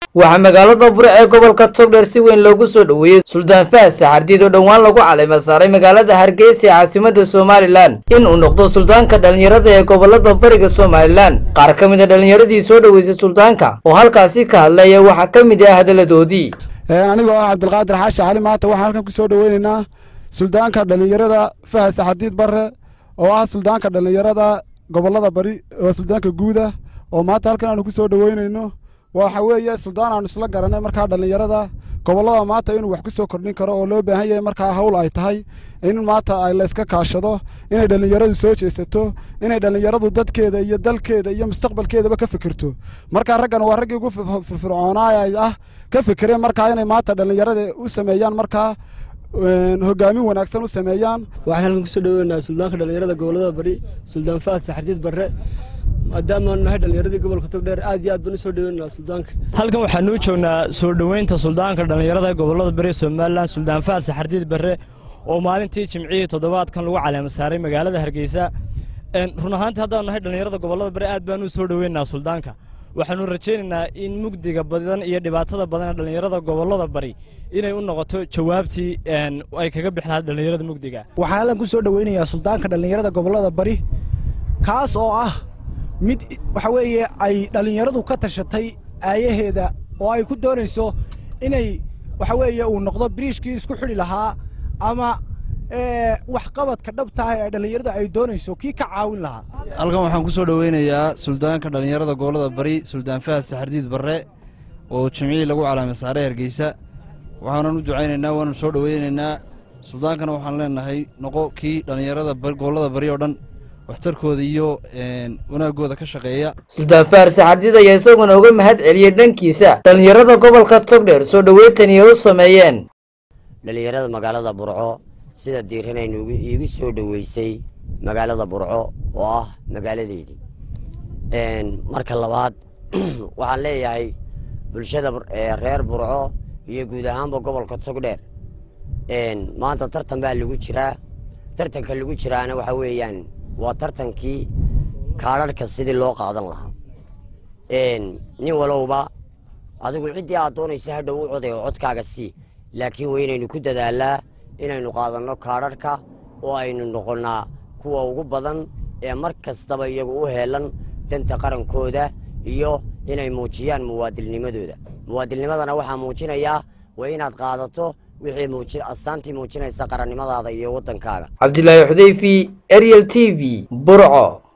waxaa magaalada bure ee gobolka togdheer si weyn loogu soo dhoweeyey suldaan fahad saxardiid oo dhowaan lagu caleyma saaray magaalada hargeysa ee caasimada somalilan in uu noqdo suldaanka dhalinyarada ee gobolada bariga somalilan qaar ka mid a dhalinyaradii soo dhoweysay suldaanka oo halkaasi ka hadlaya waxaa ka mid ah hadaladoodii anigoo ah cabdilqaadir xaashi cali maanta waxaan halkan ku soo dhoweyneynaa suldaanka dhallinyarada fahad saxardiid barre oo ah suldaanka dhallinyarada gobolada bari oo suldaanka guuda oo maanta halkan aanu ku soo dhoweyneyno waxa weeye suldaan aanu isla garanay markaa dhallinyarada gobollada maanta inuu wax ku soo kordhin karo oo loo baahan yahay markaa hawl ay tahay in maanta ay la iska kaashado inay dhallinyaradu soo jeesato inay dhallinyaradu dadkeeda iyo dalkeeda iyo mustaqbalkeedaba ka fikirto markaa raggan waa raggii ugu firfircoonaay ah ka fikireen markaa inay maanta dhallinyarada u sameeyaan markaa hogaamin wanaagsan u sameeyaan waxaan halkan kusoo dhaweynaha suldaanka dhallinyarada gobolada bari suldaan fahad saxardiid barre maadaamaanu nahay dhallinyaradii gobolka togdheer aad iyo aad baan u soo dhaweynaha suldaanka halkan waxaanuu joognaa soo dhoweynta suldaanka dhallinyarada gobolada bari somalilan suldaan fahad saxardiid barre oo maalintii jimcihii toddobaadkan lagu caleema saaray magaalada hargeysa run ahaantii haddaanu nahay dhallinyarada gobolada bari aad baanu u soo dhoweynaha suldaanka waxaanu rajaynaynaa in mugdiga badan iyo dhibaatada badan ee dhallinyarada gobolada bari inay u noqoto jawaabtii ay kaga bixi lahaa dhallinyarada mugdiga waxaan halkan ku soo dhoweynayaa suldaanka dhallinyarada gobolada bari kaas oo ah mid waxa weeye ay dhallinyaradu ka tashatay aayaheeda oo ay ku doonayso inay waxa weeye uu noqdo biriishkii isku xidhi lahaa ama waxqabadka dhabtaah ee dhallinyaradu ay doonayso kii ka caawin lahaa halkan waxaan ku soo dhoweynayaa suldaanka dhallinyarada gobolada bari suldaan fahad saxardiid barre oo jimcihii lagu calaamay saaray hargeysa waxaanan u ducaynaynaa waanu soo dhoweynaynaa suldaankana waxaan leenahay noqo kii dhallinyarada gobolada bari oo dhan waxtarkooda iyo wanaagooda ka shaqeeya suldaan fahad saxardiid ayaa isaguna uga mahad celiyey dhankiisa dhallinyarada gobolka togdheer soo dhoweyntani ay u sameeyeen dhallinyarada magaalada burco sida diiranaynu iigu soo dhoweysay magaalada burco oo ah magaaladeydii marka labaad waxaan leeyahay bulshada reer burco iyo guud ahaanba gobolka togdheer maanta tartan baa lagu jiraa tartanka lagu jiraana waxa weeyaan waa tartankii kaadharhka sidii loo qaadan lahaa nin walowba adigu ciddii aad doonaysa hadhow u coday oo codkaaga sii laakiin waa inaynu ku dadaalaa inaynu qaadanno kaadharhka oo aynu noqonnaa kuwa ugu badan ee mar kastaba iyagu u heelan danta qarankooda iyo inay muujiyaan muwaadilnimadooda muwaadilnimadana waxaa muujinayaa waa inaad qaadato wixii astaantii muujinaysa qarannimadaada iyo waddankaaga cabdilaahi xudeyfi ariel t v burco